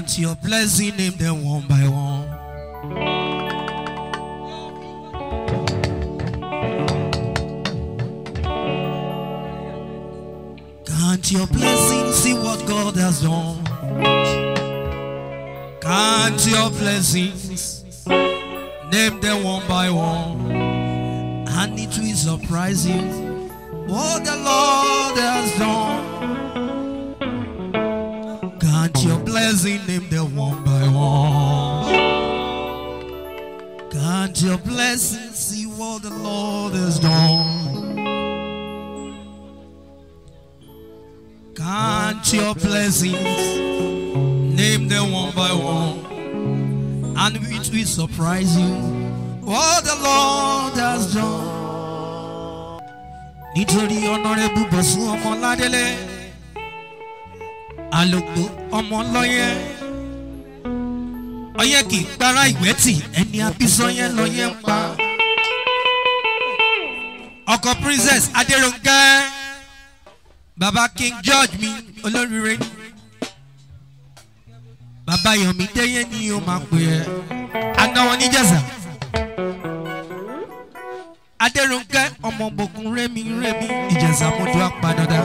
Count your blessing, name them one by one. Count your blessings, see what God has done. Count your blessings, name them one by one, and it will surprise you what the Lord has done. Count your blessing, name them one by one. Count your blessings, see what the Lord has done. Count your blessings, name them one by one, and it will surprise you what the Lord has done. Nítorí ọ̀nàrẹ́bù bọ̀sùn ọmọ ládélé, àlòkù ọmọ lọ́yẹ́, ọyẹ́ kì í para ìwẹ́tì ẹni abísọ́yẹ́ lọ́yẹ́ ń pa. Ọkọ̀ princess Adéròǹkẹ́ baba king george mi olóríire ni baba yomi déyé ni o máa pè ẹ anáwọ níjẹsà adéròǹkẹ́ ọmọ bòkun rémi rémi ìjẹsà mọdún apadàdà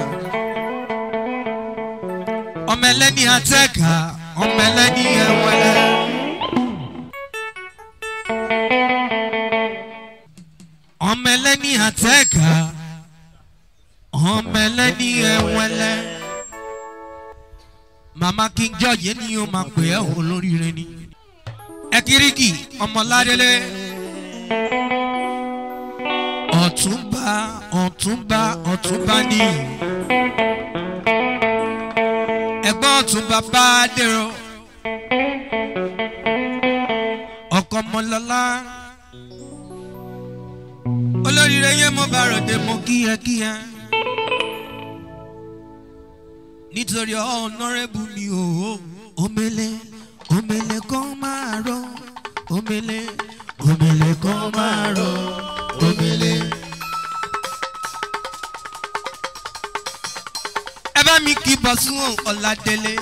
ọmọ ẹlẹ́ni àtẹ́ka ọmọ ẹlẹ́ni ẹ̀wọ̀lẹ́. ọmọ ẹlẹ́ni àtẹ́ka ọmọ ẹlẹ́ni ẹ̀wẹ̀lẹ́ mama king george yẹn ni o máa pè ẹ́ olóríire ni ẹkiriki ọmọládélé ọ̀túnba ọ̀túnba ọ̀túnba ni ẹ̀gbọ́n ọ̀túnba bá dèrò ọkọ̀ ọmọlọ́lá olóríire yẹn mo bá ròde mo kíyẹkíyẹ nítorí ọ̀nàrẹ́bù mi ò omele omele kan máa rọ omele omele kan máa rọ omele. ẹ bá mi kí bọ́sùn ọ̀làdélé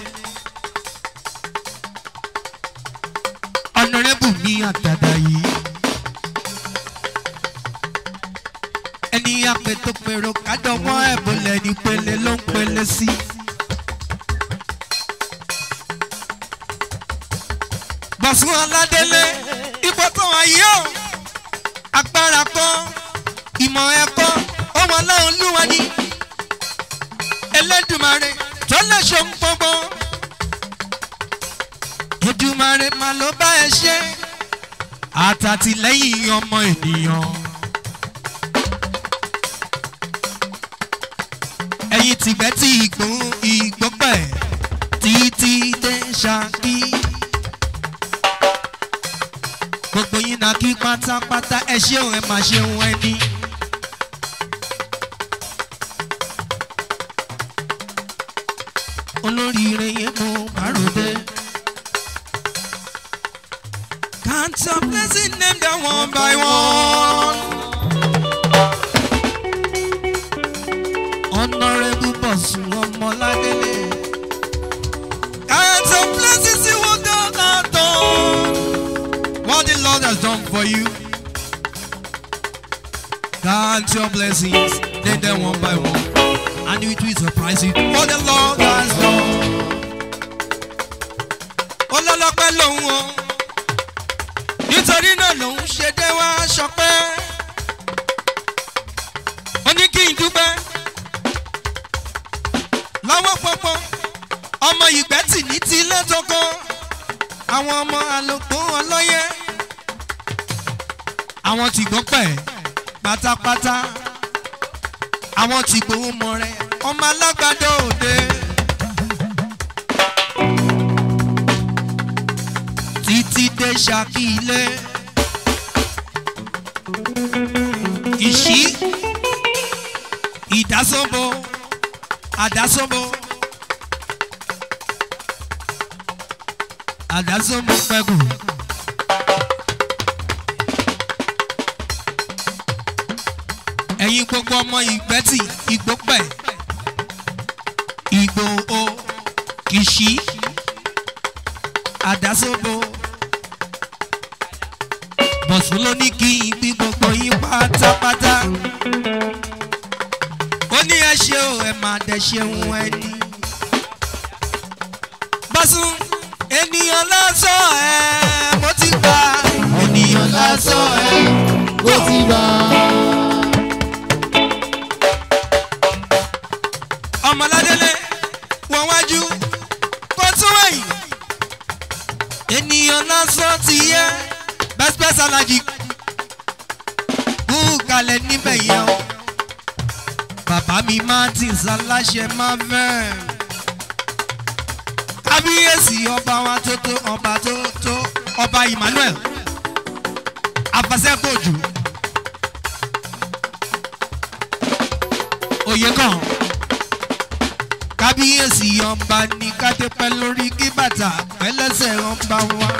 ọ̀nàrẹ́bù mi àtàdá yìí. ẹni apètò pèrò kádọ́wọ́ ẹ̀bùnlẹ̀ ní pele ló ń pele sí. bọ̀sùn aládélé ipò tó wà yìí ó agbára kan ìmọ̀ ẹ̀kọ́ ọmọ ọlọ́run lúwa ní ẹlẹ́dùnmarè tó lè ṣe ń gbogbo ẹdùnmarè máa ló bá ẹ ṣe àtàtìlẹ́yìn ọmọ ènìyàn. ẹ̀yin tìgbẹ́ tí ìgbó ìgbọ́pẹ̀ títí dé ṣáàkì. gbogbo yín náà kí pátápátá ẹ ṣeun ẹ máa ṣeun ẹni. olóríire yẹn mo bá ròde. Count your blessing, name them one by one. Honorable Bọ̀sùn Ọmọládélé. Count your blessings, see what God has done. What the Lord has done for you. Count your blessings, name them one by one. And it will surprise you. What the Lord has done. Olólọ́pẹ́ lòun o nítorí náà lòun ṣe dé wá ṣọpẹ́ ó ní kí n dúpẹ́ lọ́wọ́ pọ́pọ́ ọmọ ìgbẹ́tì ní ti ilé tó kọ́ àwọn ọmọ àlòkù ọlọ́yẹ àwọn tí gbọ́ pẹ̀ pátápátá àwọn tí gbowó mọ rẹ ọmọ alágbádá òde. títí dé ṣákì ilé. ìṣí ìdásọ́bọ̀ àdásọ́bọ̀ àdásọ́bọ̀ pẹ̀gù. ẹ̀yin gbogbo ọmọ ìgbẹ́tì ìgbópẹ̀ ìgbò o kìṣí àdásóbò bọ̀sùn ló ní kí n bí gbogbo yín pátápátá ó ní ẹ ṣe o ẹ máa dẹ ṣeun ẹni bọ́sùn ènìyàn lásán ẹ mo ti gbà ènìyàn lásán ẹ ó ti bá ọmọládélé wọ́n wájú kó tún wẹ̀yìn ènìyàn lásán ti yẹ bẹ́sibẹ́sì alájí kú kalẹ̀ níbẹ̀ yẹn o bàbá mi martins aláṣẹ marvel kábíyèsí ọba wa tó tó ọba tó tó ọba emmanuel afasẹ́kọ̀ọ́jù oyè kan kábíyèsí ọba ní kádépẹ́ lórí kí bàtà pẹ́lẹ́sẹ̀ ọba wa.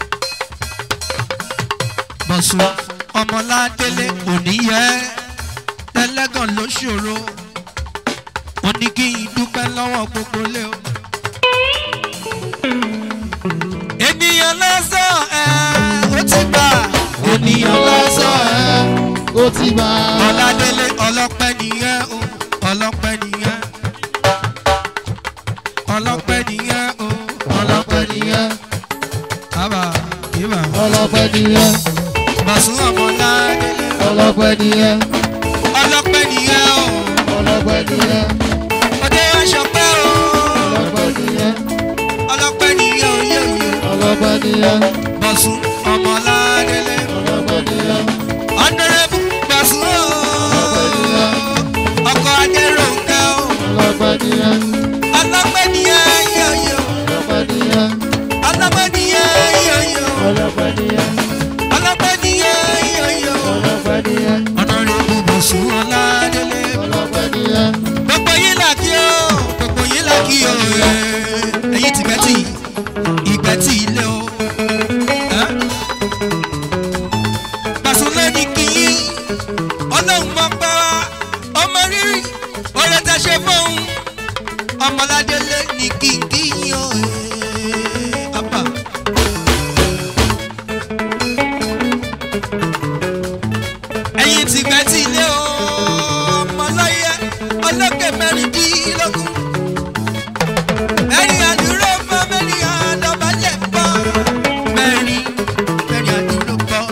bọ̀sùn ọmọládélé òní yẹ tẹ́lẹ́gàn ló ṣòro ó ní kí n dúpẹ́ lọ́wọ́ gbogbo lé o. ènìyàn lọ́sàn ẹ̀ ó ti gbà ènìyàn lọ́sàn ẹ̀ ó ti bá ọládélé ọlọ́pẹ́ nìyẹn o ọlọ́pẹ́ nìyẹn ọlọ́pẹ́ nìyẹn o ọlọ́pẹ́ nìyẹn bàbá ìbà ọlọ́pẹ́ nìyẹn bàṣún ọmọládélé ọlọ́pẹ́ nìyẹn ọlọ́pẹ́ nìyẹn o ọlọ́pẹ́ nìyẹn ọdẹ aṣọpẹ́ o ọlọ́pẹ́ nìyẹn ọlọ́pẹ́ nìyẹn o yẹ òye ọlọ́pẹ́ nìyẹn bàṣún ọmọládélé ọlọ́pẹ́ nìyẹn ọ̀nẹ́rẹ́bù bàṣún o ọkọ̀ adéròǹkẹ́ o ọlọ́pẹ́ nìyẹn ọlọ́pẹ́ nìyẹn yẹ òye o ọlọ́pẹ́ nìyẹn ọlọ́pẹ́ nìyẹn yẹ òye o ọlọ́pẹ́ nìyẹn ọlọ́pẹ́ nìyẹn yẹ òye o ọlọ́pẹ́ nìyẹn ọ̀nẹ́rẹ́bù bàṣún ọládélé. ọlọ́pẹ́ nìyẹn gbogbo yín là kí o gbogbo yín là kí o ẹyin ti gbẹ́tì ìgbẹ́tì ilé o. ẹ́? Gbàsúlẹ̀ ní kí yín ọlọ́run mọ pẹ́ wá ọmọ rírì oore tẹ ṣe fóun ọmọládélé ní kí n kí yín o. Abba. ẹyin ti gbẹ́tì ilé o ọmọláyé ọlọ́kẹ́ mẹ́rìndínlógún mẹ́rin àdúró fún mẹ́rin àdọ́bálẹ̀ pọ̀ mẹ́rin mẹ́rin àdúró pọ̀.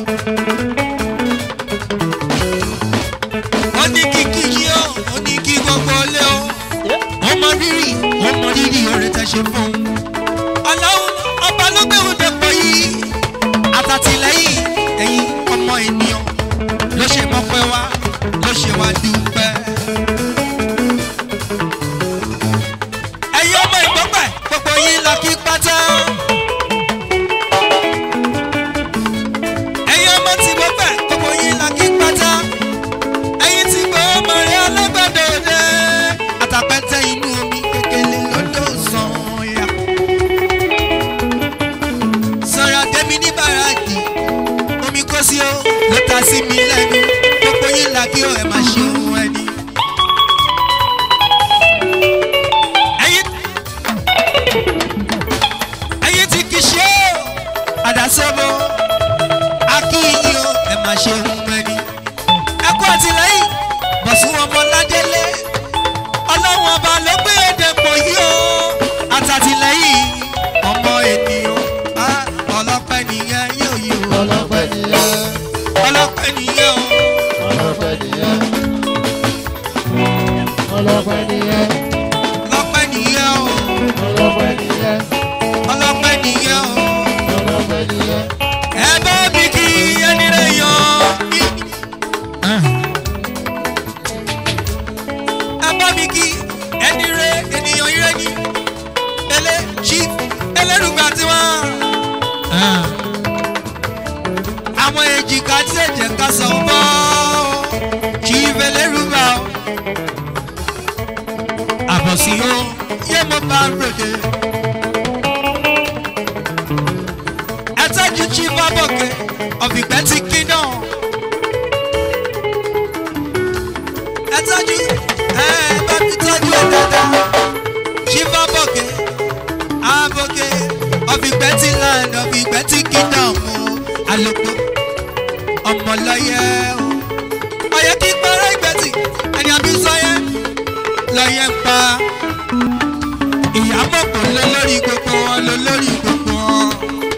ó ní kíkí yìí ó ó ní kí gbogbo lé o ó mọ rírì ó mọ rírì oore tẹ ṣe fún un. ọlọ́run ọba ló gbé òun dẹ́pọ̀ yìí àtàtìlẹ́yìn ẹ̀yin ọmọ ènìyàn ló ṣe mọ́pẹ́ wá ló ṣe wá dúpẹ́. ẹ̀yin ọmọ ìgbọ́pẹ̀ gbogbo yín lọ kí pátá. ẹ̀yin ọmọ tí gbọ́pẹ̀ gbogbo yín lọ kí pátá. ẹ̀yin tí gbọ́ ọmọ rẹ̀ alágbàdo dé. àtàpẹ́tẹ́ inú omi kékeré lọ́dọ̀ sàn ya. sọ̀rọ̀ tẹ́mi ní bàràdì omi kó sí o ló ta sí mi lẹ́nu gbogbo yín là kí o ẹ̀ máa ṣe ohun ẹni. ẹ̀yin ẹ̀yin tí kì í ṣe o àdásọ́bọ̀ akíyìn o ẹ̀ máa ṣe ohun ẹni. ẹ kú àtìlẹ́yìn bọ̀sùn ọmọládélé ọlọ́run ọba ló gbé èdè pọ̀ yìí o àtàtìlẹ́yìn ọmọ ènìyàn Ah, ọlọ́pẹ́ nìyẹn yóò yí o ọlọ́pẹ́ nìyẹn ọlọ́pẹ́ nìyẹn o. ọlọ́pẹ́ nìyẹn ọlọ́pẹ́ nìyẹn ọlọ́pẹ́ nìyẹn o ọlọ́pẹ́ nìyẹn ọlọ́pẹ́ nìyẹn o ọlọ́pẹ́ nìyẹn ẹ bá mi kí ẹni rẹ̀ yan mí. ẹ bá mi kí ẹni rẹ̀ ènìyàn ire ni ele chief elérùgbà tiwọn. àwọn èjìká tí ẹ̀jẹ̀ ká sọ̀ ń bọ́ chief elérùgbà o. àbọ̀sí o yé mo bá ròde. ẹ tọ́jú chief abọ́kẹ́ ọ̀fìgbẹ́ ti kingdom. ẹ tọ́jú ẹ bá mi tọ́jú ẹ dáadáa chief abọ́kẹ́ abọ́kẹ́ ọ̀fìgbẹ́. ìgbẹ́tì land of ìgbẹ́tì kingdom o àlòkù ọmọlọ́yẹ o ọyẹ kí pẹ́rẹ́ ìgbẹ́tì ẹni àbí sọyẹ lọ́yẹ ń pa ìyàbọ̀ kò lọ lórí gbogbo wọn lọ lórí gbogbo wọn.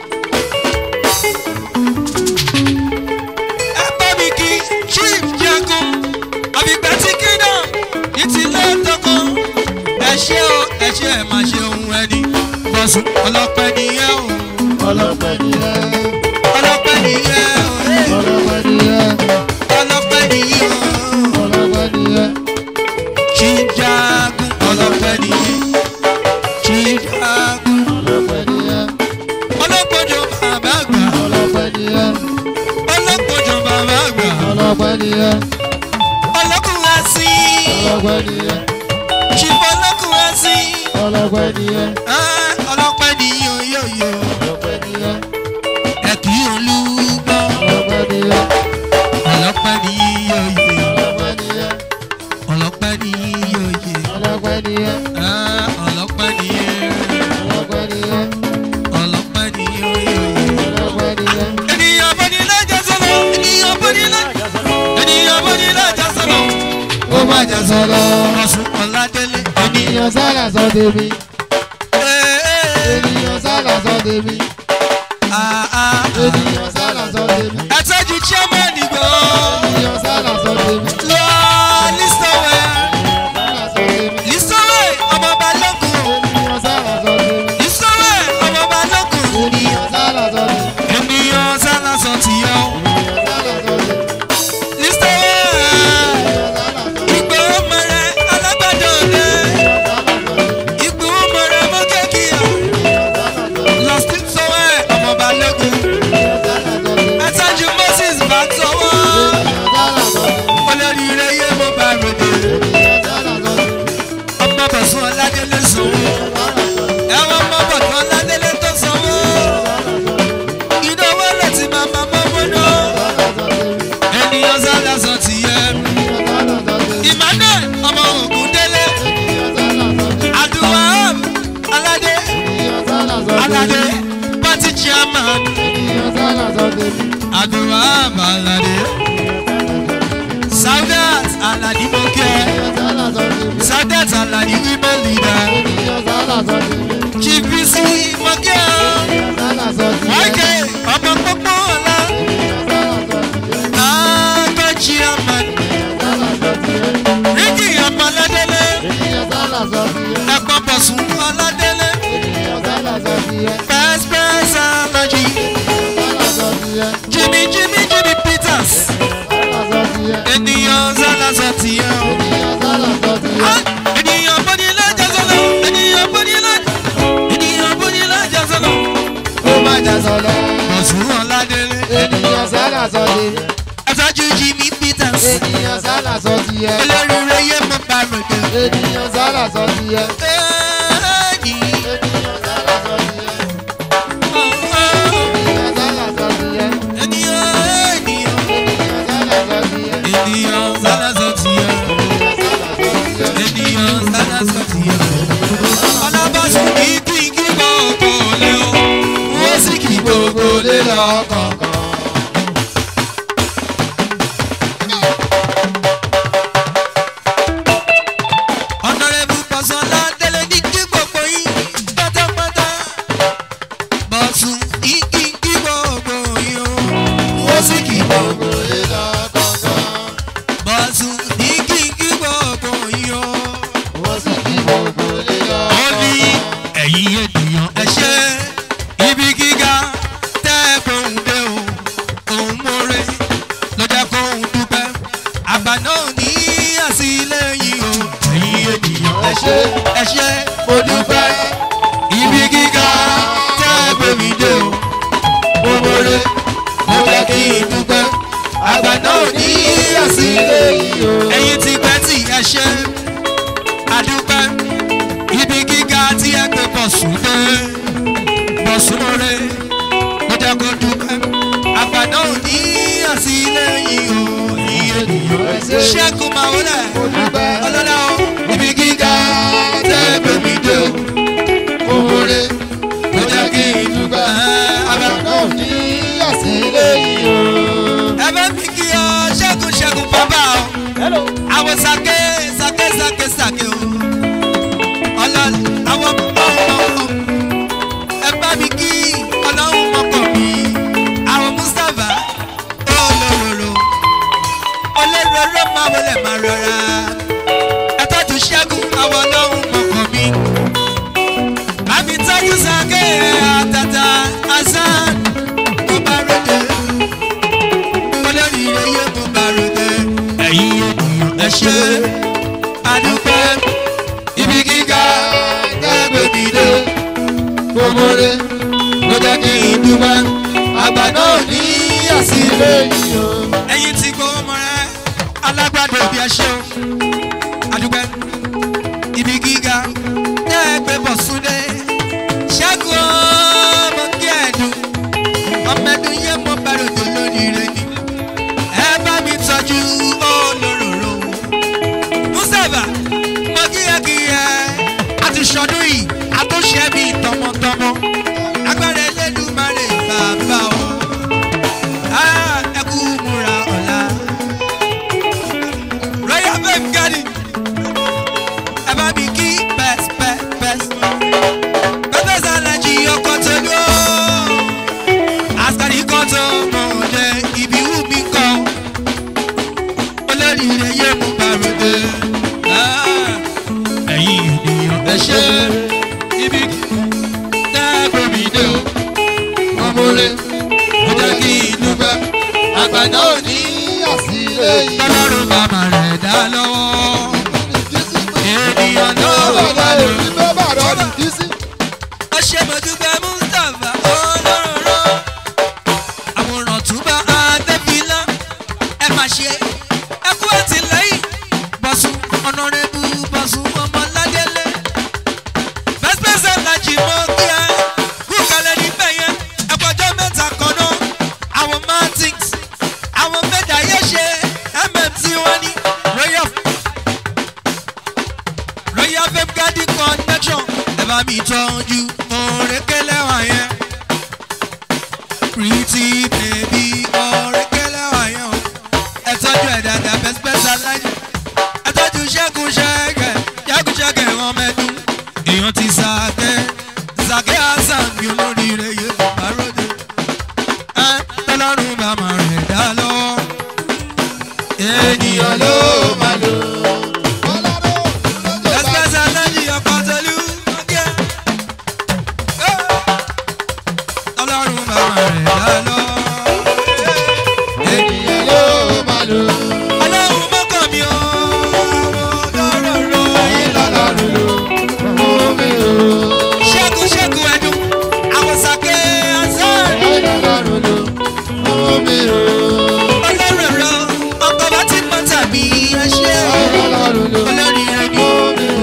ẹ bá mi kí chief jagun àbígbẹ́ tí kingdom ní ti lọ́tọ̀kọ́ ẹ ṣé o ẹ ṣé ẹ máa ṣe ohun ẹni bọ́sùn ọlọ́pẹ́ nìyẹn o ọlọ́pẹ́ nìyẹn ọlọ́pẹ́ nìyẹn o ọlọ́pẹ́ nìyẹn ọlọ́pẹ́ nìyẹn o ọlọ́pẹ́ nìyẹn chief jagun ọlọ́pẹ́ nìyẹn chief jagun ọlọ́pẹ́ nìyẹn ọlọ́pọ̀jọ bàbá àgbà ọlọ́pẹ́ nìyẹn ọlọ́pọ̀jọ bàbá àgbà ọlọ́pẹ́ nìyẹn ọlọ́kùnrin sí ọlọ́pẹ́ nìyẹn chief ọlọ́kùnrin sí ọlọ́pẹ́ nìyẹn ọlọ́pẹ́ nìyẹn yóyó ọlọ́pẹ́ nìyẹn ẹ kì í olúgbọ́ ọlọ́pẹ́ nìyẹn ọlọ́pẹ́ nìyẹn yóyó ọlọ́pẹ́ nìyẹn ọlọ́pẹ́ nìyẹn yóyó ọlọ́pẹ́ nìyẹn ọlọ́pẹ́ nìyẹn ọlọ́pẹ́ nìyẹn ọlọ́pẹ́ nìyẹn yóyó. ọlọ́pẹ́ nìyẹn ènìyàn bọ́ ní lọ́jà sọ́lọ́ ènìyàn bọ́ ní lọ́jà ènìyàn bọ́ ní lọ́jà sọ́lọ́. ó má jà sọ̀rọ̀ ọ̀sùn ọ̀làdélé ènìyàn. ènìyàn sálà sọ tèmi Ee, ee, ènìyàn sálà sọ tèmi ah, ah. ènìyàn sálà sọ tèmi ẹ tọ́jú chairman ìgbò ènìyàn sálà sọ tèmi lọ lísọ̀wẹ̀ sálà sọ tèmi lísọ̀wẹ̀ ọmọ balógun ènìyàn sálà sọ tèmi lísọ̀wẹ̀ ọmọ balógun ènìyàn sálà sọ tèmi ènìyàn sálásọ tìyọ ènìyàn sálà sọ tèmi lísọ̀wẹ̀ ènìyàn sálà sọ tèmi ìgbò mọ̀rẹ́ alágbàdo ọ̀dẹ ìgbò mọ̀rẹ́ mọ́kẹ́kìá lọ́sítọ̀wẹ̀ ọmọ balógun ẹ tọ́jú moses bá tọwọ́ olórí ire yé mo bá ròde ọmọ bọ̀sùn ọ̀làdélé sanwó ẹ̀wọ̀n ọmọ bọ̀dún ọ̀làdélé tó sanwó iná wọlé tí màmá mọ́mọ́ náà ènìyàn sálà sọ ti yẹ emmanuel ọmọ ògùn délé àdúrà aládé aládé party chairman àdúrà aládé saudat aládé mọ́kẹ́ saudat aládé women leader chief bisi mọ́kẹ́ wáìkẹ́ ọmọ pópó ọ̀la àgbẹ̀ chairman ricky ọmọ aládélé ẹ̀pọ̀ bọ̀sùn aládélé pẹ́ẹ́sipẹ́ẹ́sì alájí jimmy jimmy jimmy peters ènìyàn sálásọ tìyẹ o. ènìyàn bọ́ni lọ́jà sọ́nà ènìyàn bọ́ni lọ́jà ènìyàn bọ́ni lọ́jà sọ́nà. bọ̀sùn ọ̀làdélé Ènìyàn sálà sọ tèmi, ẹ̀fọ́jú jimmy peters ènìyàn sálà sọ tiẹ̀, olóríire yé mo bá ròde. ènìyàn sálà sọ tiẹ̀, Ẹ́ẹ̀dì, ènìyàn sálà sọ tiẹ̀, ọ̀ọ́, ènìyàn sálà sọ tiẹ̀, ènìyàn ènìyàn ènìyàn sálà sọ tiẹ̀, ènìyàn sálásọ tìyẹ ènìyàn sálásọ tìyẹ. ọlábàṣù kì í kí kí gbogbo lé o wọ́n sì kí gbogbo lé lọ kọ̀ọ̀kan. ọ̀nàrẹ́bù pọ̀sánlá délé ní kí gbogbo yín pátápátá. bọ̀sùn kì í kí kí gbogbo yín o wọ́n sì kí gbogbo lé lọ kọ̀ọ̀kan. bọ̀sùn kì í kí kí gbogbo yín o wọ́n sì kí gbogbo lé lọ. ó ní ẹ̀yin ènìyàn ẹ ṣe ibi gíga tẹ́ ẹ gbóhùn dé o òun mórè lọ́jà kóhùn dúpẹ́ àgbà náà ní àsìlẹ́yìn o ẹ̀yin ènìyàn ẹ ṣe ẹ ṣe mo dúpẹ́ ibi gíga tẹ́ ẹ gbé mi dé o mo mórè mo fẹ́ kí n dúpẹ́ àgbà náà ní àsìlẹ́yìn o ẹ̀yin ti pẹ́ tí ẹ ṣe adúpẹ́ ibi gíga tí ẹ gbé bọ̀sùn dé bọ̀sùn rẹ̀ ló jẹ́ kó dúpẹ́ àgbàdo òní àtìlẹ́yìn o iye ènìyàn ṣẹ́kùn máa wọlé Mo dúpẹ́. ọlọ́lá o ibi gíga tẹ́ gbé mi dé o Òwúrẹ́ ló jẹ́ kí n dúpẹ́ àwọn sake sake sake sake o ọlọ́run àwọn ọmọ ọmọ ẹ bá mi kí ọlọ́run mọ́kàn mi àwọn mustapha olóró olóró máa wọlé máa rọra ẹ tọ́jú ṣẹ́gun àwọn ọlọ́run mọ́kàn mi àmì tọ́jú sake àtàtà hasan mo bá ròde olórí iye mo bá ròde ẹ̀yin ènìyàn ẹ ṣe àdúpẹ́ ibi gíga ẹgbẹ́ mi dé Gbogboore ló jẹ́ kí n dúpẹ́ àgbà náà ní àsìlẹ̀ lẹ́yìn o. ẹ̀yin tí gbowó mọ́ rẹ alágbàdo bí ẹ ṣe o àdúpẹ́ ibi gíga ẹgbẹ́ bọ̀ súnlé ṣẹ́gun ọmọ kí ẹ̀dùn ọmọ ẹ̀dùn yẹn mo bá rògbò lónìí rẹ ni ẹ bá mi tọ́jú olóróró mustapha mo kíyẹkíyẹ àti sọdún yìí àtúnṣe mi tọmọtọmọ agbára ẹlẹ́dùnmarè bàbá o Ah, ẹ kú múra ọ̀la royal fame garden ẹ bá mi kí pẹ́s pẹ́s pẹ́s pẹ́pẹ́ sàlẹ̀jì ọkọ̀ tó dúró àṣàrí kan tó mọ̀ ọ́dẹ ibi wù mí kọ́ olórí rẹ̀ yé mú bàròdé ẹ̀yin ènìyàn ẹ ṣe ibi tẹ́gbẹ́ mi dé o Gbogboore ó jẹ́ kí n dúpẹ́ àgbàdo òní àsìlẹ́yìn. tọ́lọ́run bàbá rẹ̀ dá lọ́wọ́ ènìyàn ló wà Bàbá lọ. èmi tó bàrọ̀ ní kìsì. ó ṣe mọ̀dúgbẹ́ mustapha olóró àwòrán túbọ̀ adébílá ẹ má ṣe ẹ kú àtìlẹ́yìn bọ̀sùn ọ̀nàrẹ́bù bọ̀sùn ọmọládélé bẹ́sẹ̀sẹ̀ lajì mọ́ kí ẹ kú kalẹ̀ níbẹ̀ yẹn ẹ̀kọ́jọ́ mẹ́ta kan náà àwọn martins àwọn mẹ́ta yẹ ṣe mmt wọn ní royal royal fame garden connection ẹ bá mi tọ́jú òrékélé wọn yẹn pretty baby òrékélé wọn yẹn o ẹ tọ́jú ẹ̀ dáadáa bẹ́sibẹ́sì aláyé ẹ tọ́jú ṣẹ́gun ṣẹ́gẹ̀ ṣẹ́gun ṣẹ́gẹ̀ wọn mẹ́dún èèyàn ti sàkẹ́ sàkẹ́ hasan bí olóríire yé bàbá ròde ẹ tọ́lọ́run bàmà rẹ̀ dá lọ́wọ́ ènìyàn ló máa lò. Bẹ́sibẹ́sì aláyé ọkọ̀ tẹ̀lú ọgẹ́. Ọlọ́run bàbá rẹ̀ dá lọ́wọ́. Ènìyàn ló máa lò. Ọlọ́run mọ́kàn mi ò lọ́rọ̀ Ẹ̀yin lọ́lọ́run lò. Omi o. ṣẹ́gun ṣẹ́gun ẹ̀dùn àwòsàkè azan Ẹ̀yin lọ́lọ́run lò. Omi o. ọlọ́run rọ ọkọ̀ bá ti pọ̀ tàbí ẹṣẹ́ Ẹ̀yin lọ́lọ́run lò. olórí rẹ ni Omi o.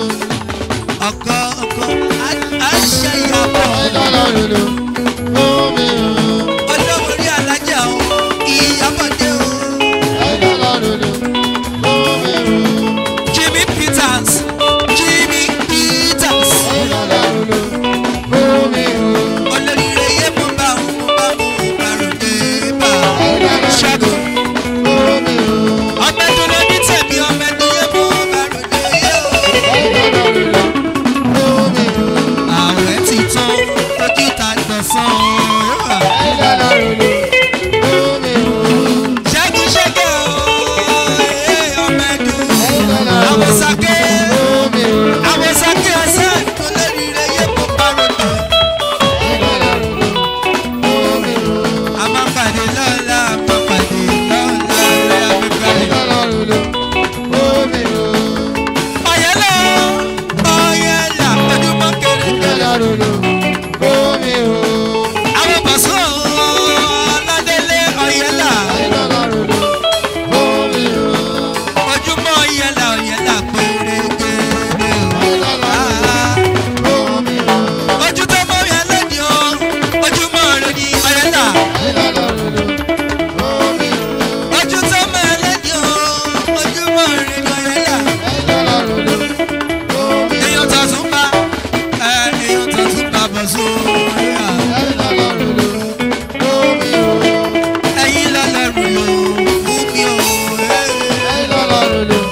ọkọ̀ ọkọ̀ àṣẹ ìyàbọ̀ Ẹ̀yin lọ́lọ́run lò. Omi o. olówó orí alájà o ìyàbọ̀dé o Ẹ̀yin lọ́lọ́run lò. Omi o. Jimmy Peters Jimmy Peters Ẹ̀yin lọ́lọ́run lò. Omi o. olórí rẹ yé mo bá mo bá mo bàròdé bá Ẹ̀yin lọ́lọ́run ṣẹ́gun. lò. Omi o. ọmọ ẹdun ló ní tèmi ọmọ ẹdun yé mo bàròdé yé o. Ẹ̀yin lọ́lọ́run lò. Omi o. ààrẹ ti tán ojú ta gbọ̀nsán o. Ẹ̀yin lọ́lọ́run lò. Omi o. ṣẹ́gun ṣẹ́gun o ee, ọmọ ẹdun Ẹ̀yin lọ́lọ́run lò. àwòsàkè Omi o. àwòsàkè ọ̀sẹ̀ tó lórí rẹ yé mo bàròdé. Ẹ̀yin lọ́lọ́run lò. Omi o. a máa pàdé lọ́la a máa pàdé lọ́la rẹ̀ Ẹ̀yin abẹ́bẹ́rẹ́. lọ́lọ́run lò. Omi o. ọ̀yẹ́lá ọ̀yẹ́lá ojúmọ́ kéré Ẹ̀yin kéré. lọ́lọ́run lò. Omi o. àwọn bọ̀sùn ọ̀làdélé ọ̀yẹ́lá Ẹ̀yin lọ́lọ́run lò. Omi o. ojúmọ́ ọ̀yẹ́lá ọ̀yẹ́lá péré kéré Ẹ̀yin lọ́lọ́run lò. Omi o. ojú tó mọ́ yẹn lẹ́ni o ojúmọ́ rẹ ni ọ̀yẹ́lá Ẹ̀yin lọ́lọ́run lò. Omi o. ojú tó mọ́ yẹn lẹ́ni o ojúmọ́ rẹ ni ọ̀yẹ́lá Ẹ̀yin lọ́lọ́run lò. Omi o. èèyàn tó tún bá ẹ èèyàn tó tún bá bọ̀sùn ọ̀yẹ́lá. Ẹ̀yin lọ́lọ́run lò. Omi o. ẹ̀yin lọ́lọ́run lò fún mi o. Ẹ̀yin lọ́lọ́run lò.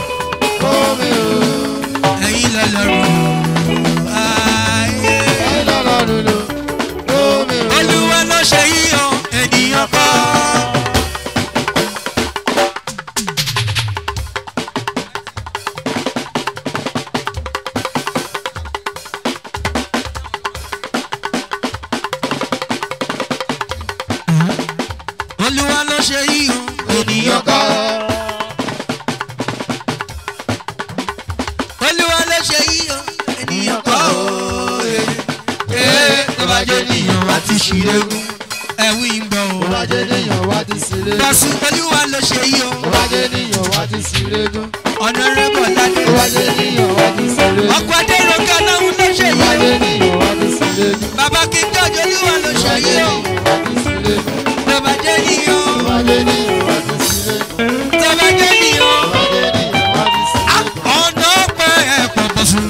jẹ́ níyàn wá ti ṣìrẹ́gùn ẹ̀wí ń gbọ́ Ó o. bá jẹ́ níyàn wá ti sílé. bọ́sùn olúwa ló ṣe yí o. Ó bá jẹ́ níyàn wá ti sílé gún. ọ̀nà rẹ́bọ̀ ládé. Ó bá jẹ́ níyàn wá ti sílé gún. ọkọ̀ adéròkè aláwọ̀ ló ṣe Ó bá yí o. jẹ́ níyàn wá ti sílé gún. bàbá kí n tọ́jú olúwa ló Ó bá ṣe yí jẹ́ o. níyàn wá ti sílé gún. tó bá jẹ́ níyàn. Ó bá jẹ́ níyàn wá ti sílé gún. tó bá jẹ́ níyàn. Ó bá jẹ́ níyàn wá ti sílé gún. ọ̀nà ọ̀pẹ ẹ̀pọ̀ bọ̀sùn.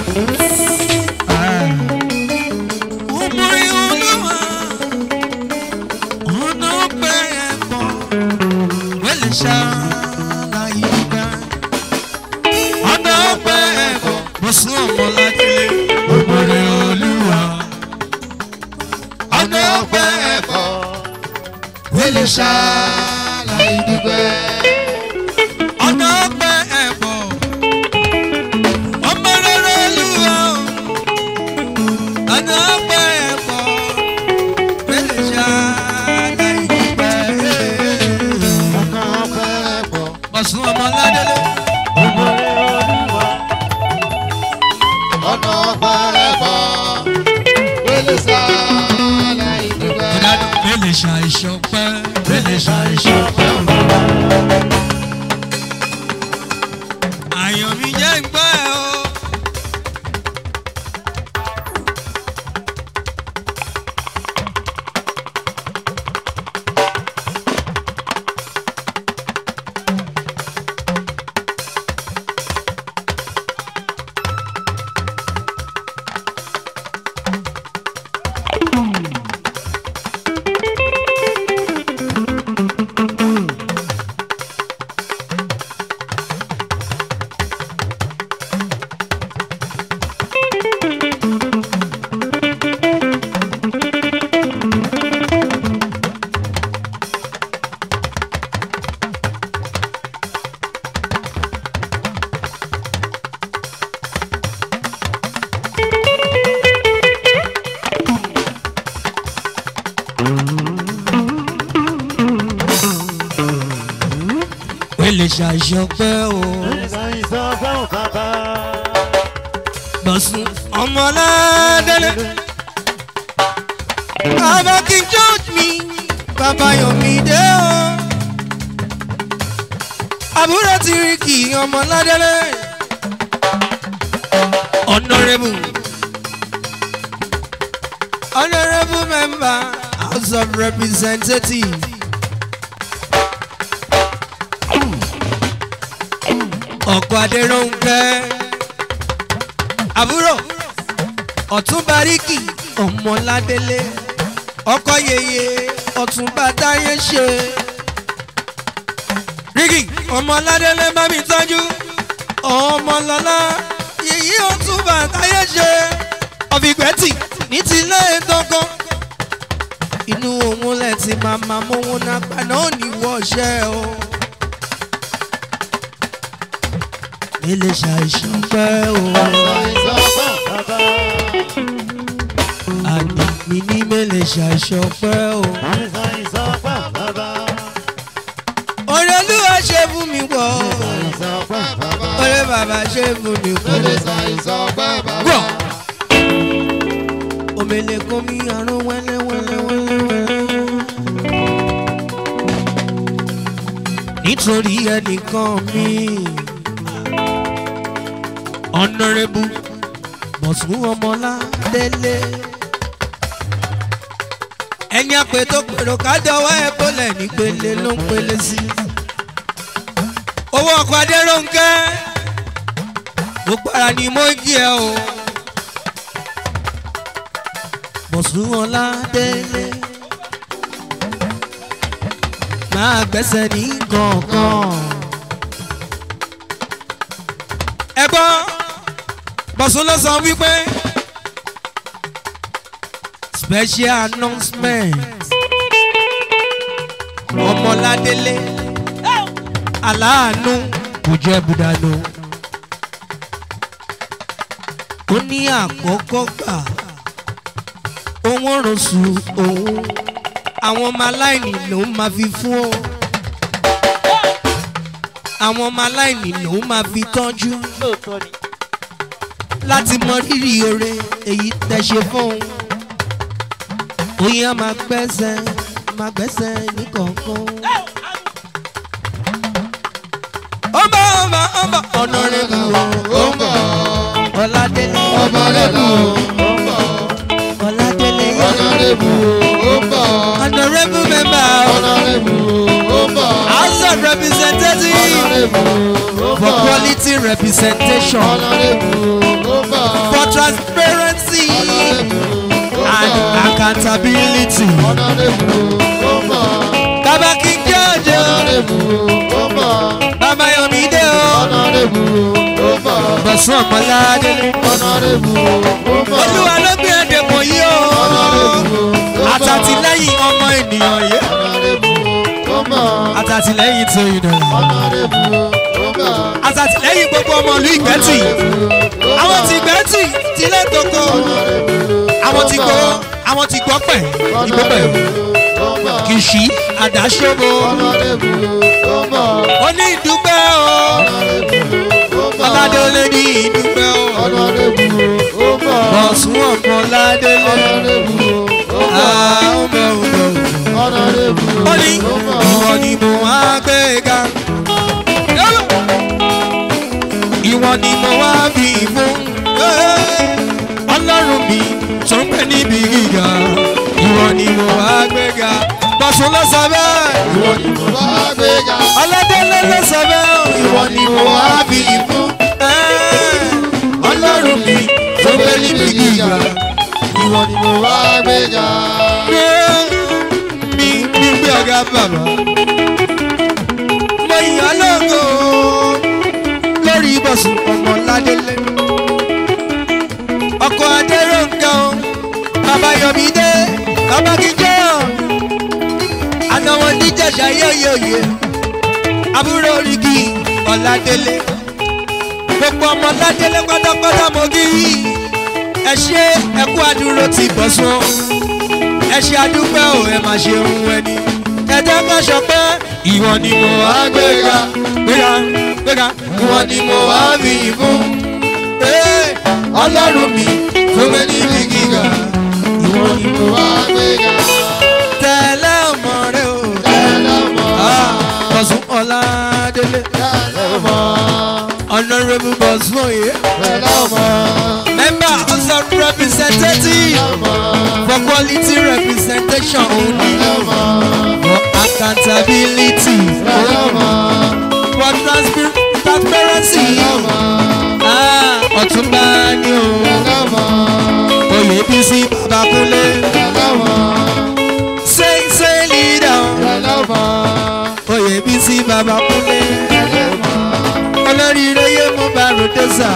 Umuri olúwa, ọ̀nà ọ̀pẹ ẹ̀pọ̀ wẹ́lẹ̀ ṣáláyé gbà. ọ̀nà ọ̀pẹ ẹ̀pọ̀ bọ̀sùn ọmọládé. Umuri olúwa, ọ̀nà ọ̀pẹ ẹ̀pọ̀ wẹ́lẹ̀ ṣáláyé Ìdúpẹ́. ọ̀nà ọ̀pẹ ẹ̀pọ̀ ọmọ rere olúwa ọ̀nà ọ̀pẹ ẹ̀pọ̀ wẹ́lẹ̀ ṣáláyé gbà. Ọkàn ọpẹ́ ẹ̀pọ̀. Bọ̀sùn ọmọládélé. Òmùrè Olúwa. Ọ̀nà ọpẹ́ ẹ̀pọ̀. Wélé sálá ìdúpẹ́. Bẹ́lẹ̀ ṣàìṣàn pẹ́. Bẹ́lẹ̀ ṣàìṣàn pẹ́. Àyàn mi jẹ́ ń gbọ́ ẹ o. Bẹ́lẹ̀ ṣàìṣàn pẹ́ o. Ìsọ̀yìn sọ fún bàbá. Bọ̀sùn ọmọládélé. Bàbá kí n judge mi, bàbá yọ̀ mí dé o. Àbúrò ti rí kì í ọmọládélé. Honourable. Honourable member House of Representatives. Ọ̀pọ̀ Adéròǹkẹ́ àbúrò ọ̀túnba ríkì ọmọládélé ọkọ yeye ọ̀túnba táyé ṣe ríkì ọmọládélé bá mi tọ́jú ọmọlọ́lá yèyí ọ̀túnba táyé ṣe ọ̀fìgbẹ́tì ní tilé dọ́gán inú òun lẹ̀ ti máa máa mówó náà paná ò ní wọ́ọ̀ṣẹ́ o. ilé ṣàìsàn pẹ́ o. Ìsọ̀yìn sọ fún bàbá. àní mi ní mẹ́lẹ̀ ṣàìsàn pẹ́ o. Ìsọ̀yìn sọ fún bàbá. orí olúwa ṣe fún mi pọ̀ o. Ìsọ̀yìn sọ fún bàbá. orí bàbá ṣe fún mi pọ̀ Wélé o. sọ̀yìn sọ fún bàbá. gbọ́. omele kó mi àrùn wẹ́lẹ́ wẹ́lẹ́ wẹ́lẹ́ wẹ́lẹ́. nítorí ẹnìkan mi ọ̀nàrẹ́bù bọ̀sùn ọmọládélé ẹni àpè tó pèrò kájọwọ́ ẹ̀ bọ́lẹ̀ nípele ló ń pele sí owó ọkọ̀ adéròǹkẹ́ gbogbo ara ni mo ń jí ẹ o bọ̀sùn ọládélé máa gbẹ́sẹ̀ ní kọ̀ọ̀kan. ẹ gbọ́ bọ̀sùn ló sọ wípé special announcement ọmọládélé aláàánú kò jẹ́ budanu ó ní àkọ́kọ́ gbà òun rọ̀ṣù òun àwọn ọmọ aláìní ló máa fi fún ọ àwọn ọmọ aláìní ló máa fi tọ́jú lóòótọ́ ni. láti mọ rírì oore èyí tẹ́ ṣe fún òun oyin a máa gbẹ́sẹ̀ máa gbẹ́sẹ̀ ní kọ̀ọ̀kan. ọba ọba ọba ọ̀nàrẹ́bù ó ń bọ̀. ọ̀làdélé ọba lẹ́nu ó ń bọ̀. ọ̀làdélé ọ̀nàrẹ́bù ó ń bọ̀. ọ̀nàrẹ́bù mẹ́mbà ọ̀nàrẹ́bù ó ń bọ̀. house of representatives ọ̀nàrẹ́bù ó ń for bọ̀. quality representation ọ̀nàrẹ́bù ó ń bọ̀. for transparency ọ̀nàrẹ́bù ó ń and bọ̀. accountability. ọ̀nàrẹ́bù ó ń bọ̀. bàbá kí n jẹ́ ọjọ́ ọ̀nàrẹ́bù ó ń bọ̀. bàbá yomi dé o ọ̀nàrẹ́bù ó ń bọ̀. bọ̀sùn ọmọládélé ọ̀nàrẹ́bù ó ń bọ̀. olúwa ló gbé ẹ̀dẹ̀kùn yìí o ọ̀nàrẹ́bù ó ń bọ̀. àtàtìlẹ́yìn ọmọ ènìyàn yìí ọ̀nàrẹ́bù ó ń bọ̀. àtàtìlẹ́yìn tó ìdọ̀rọ̀ ọ̀nàrẹ́bù ó ń bọ̀. àtàtìlẹ́yìn gbogbo ọmọ ìlú ìgbẹ́tì àwọn ti ìgbẹ́tì tilẹ̀ tókò àwọn ti gbọ́ àwọn ti gbọ́ pẹ̀ ìgbọ́pẹ̀ kìsì àdáṣọ́bọ̀ ó ní ìdúpẹ́ o ọ̀làdélé ní ìdúpẹ́ o bọ̀sùn ọmọládélé àwọn ọmọ ọmọ ó ní ìwọ ni mo wá gbé ga ìwọ ni mo wá bí fún ọlọ́run mi tó ń pè níbi gíga ìwọ ni mo wá gbé ga bọ̀sùn ló sọ bẹ́ẹ̀ ọlọ́dẹ́lẹ́ ló sọ bẹ́ẹ̀ ìwọ ni mo wá bí fún ọlọ́run mi tó ń pè níbi gíga ìwọ ni mo wá gbé mi gbígbé ọ̀gá bàbá mo yàn lógo lórí ibùsùn ọmọ ládélé ọkọ adéròǹkà o bàbá yọmídé bàbá kíjọ ànáwó níjàṣà yóyóyè àbúrò oríkì ọ̀làdélé gbogbo ọmọ ládélé pátápátá mo kí ẹ ṣe ẹkú àdúró ti bọ̀ sún ẹ ṣe àdúpẹ́ ò ẹ má ṣe ohun ẹni ẹjẹ́ ká sọ pé ìwọ ni mo wá gbéga gbéga gbéga ìwọ ni mo wá fi fún Ee, ọlọ́run mi tó gbé níbi gíga ìwọ ni mo wá tẹ̀lé ọmọ rẹ o Ah, bọ̀sùn ọ̀làdélé honourable bọ̀sùn òye member house of representatives for quality representation only for accountability for transpa- transparency Ah, ọ̀túnba ni o oyè bísí babakunlé say say leader oyè bísí babakunlé olóríire yé mú barudesa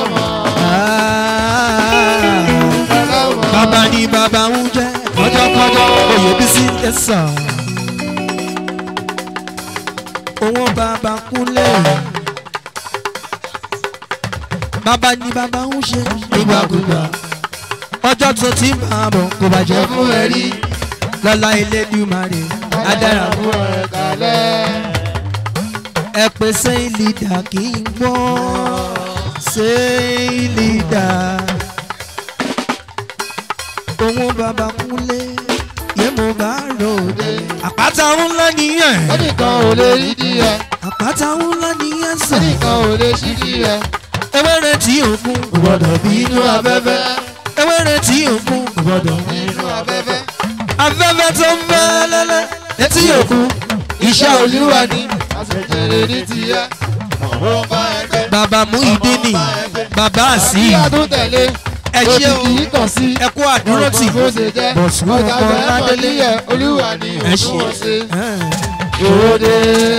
bàbá ni bàbá ń jẹ́ kọjọ́kọjọ́ oyè bísí ẹ̀sà owó bàbá kúnlẹ̀ bàbá ni bàbá ń ṣe nígbàkúgbà ọjọ́ tó ti ń bá a bọ̀ kò bàjẹ́ fún ẹ rí lọ́la elédùmarè adára fún ẹ ẹ pé sẹ́yìn lídà kì í gbọ́ sẹ́yìn lídà owó bàbá kúnlé yé mo bá ròde àpáta ńlá nìyẹn ẹnìkan ò lè rí díẹ̀ àpáta ńlá nìyẹn sàn ẹnìkan ò lè ṣí díẹ̀ ewéré tí òkun kò gbọdọ̀ bí inú afẹ́fẹ́ ewéré tí òkun kò gbọdọ̀ bí nínú afẹ́fẹ́ afẹ́fẹ́ tó ń bẹ́ lẹ́lẹ́ létí òkun iṣẹ́ olúwa ni àṣejèrè ní tiẹ̀ ọ̀rọ̀ bá ẹgbẹ́ bàbá mú ìdí nì bàbá àsì kí àtúntẹ̀lé ẹ ṣé o òkìkí kàn sí ẹ kú àdúró tì bó ṣe jẹ́ bọ̀sùn ọjà ọkọ̀ bẹ́ẹ̀ ládélé pẹ̀lú ẹ̀ olúwa ni ẹ òun ṣe wọ́n ṣe ẹ̀. òde.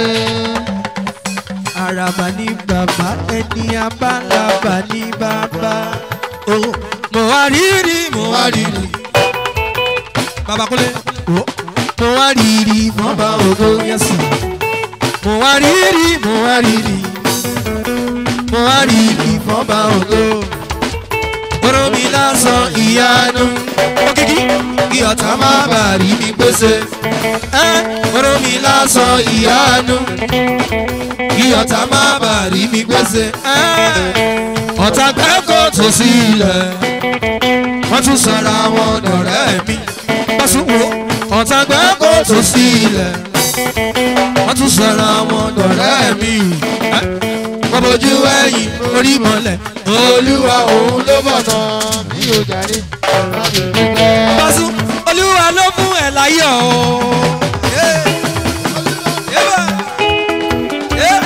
àràbà ní bàbá ẹni abálàbà ní bàbá o mo wá rírì mo wá rírì bàbá kúnlẹ̀ o mo wá rírì mo bá ògo yẹn sùn mo wá rírì mo wá rírì mo wá rírì mo bá ògo oró mi lásán ìyanu òkìkí kí ọ̀tá má bàa rí mi gbèsè ẹ́ oró mi lásán ìyanu kí ọ̀tá má bàa rí mi gbèsè. ọ̀tá gbẹ́kọ̀ tó sí ilẹ̀ wọ́n tún sọ̀rọ̀ àwọn ọ̀rẹ́ mi. bọ́sùn wo ọ̀tá gbẹ́ kó tó sí ilẹ̀ wọ́n tún sọ̀rọ̀ àwọn dọ̀rẹ́ mi wọ́n bójú ẹ̀yìn orí mọ́lẹ̀ olúwa òun ló bọ̀ náà. mi ò jàre láti dúpẹ́. bọ́sùn olúwa ló fún ẹ̀ láyọ̀ o. Yeah. Yeah. Yeah.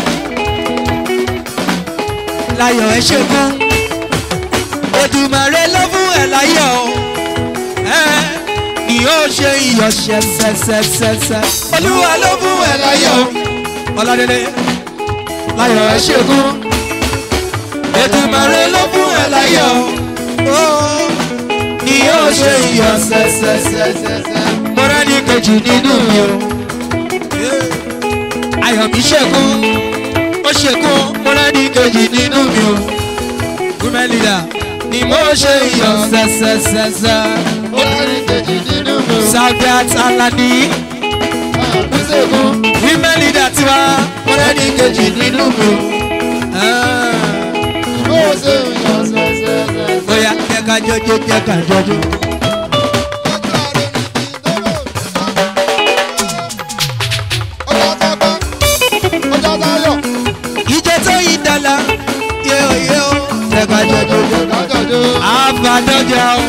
láyọ̀ ẹ ṣe fún Èdùmàrè ló fún ẹ láyọ̀ o. Ẹ́, ni yóò ṣe iyọ̀ ṣẹṣẹṣẹṣẹ olúwa ló fún ẹ láyọ̀ o. ọládélé láyọ̀ ẹ ṣe fún Èdùmàrè ló fún ẹ láyọ̀ o. ni yóò ṣe iyọ̀ ṣẹṣẹṣẹṣẹ mọ́ra ní kejì nínú mi o. ayọ̀ mi ṣẹ́kún ó ṣẹ́kún mọ́ra ní kejì nínú mi o women leader ni mo ṣe iyọ̀ ṣẹṣẹṣẹṣẹ. Orin kejì nínú mi ò Saudat Alani máa fi ṣègùn. women leader tiwa mọ́ra ní kejì nínú mi o. Bó o ṣe ń yọ ṣẹṣẹṣẹ. Bóyá jẹ́ ká jọjọ́ jẹ́ ká jọjọ́. Ìjẹ́ tó yí dọ́là yóò yóò jẹ́ ká jọjọ́ jẹ́ ká jọjọ́. Àbádọ́jà o.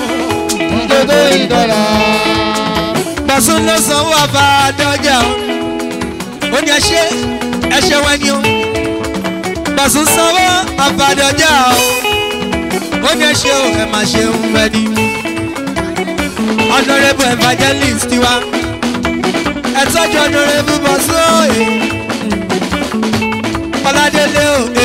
Bọ̀sùn ló sanwó àbádọ́jà o. Ó ní ẹṣẹ́ ẹṣẹ́ wá ní o. Bọ̀sùn sanwó àbádọ́jà o. Ó ní ẹṣẹ́ o ẹ máa ṣe ń rẹ ní. Honourable evangelist tiwa. Ẹ tọ́jú honourable Bọ̀sùn òye. Ọládélé òye.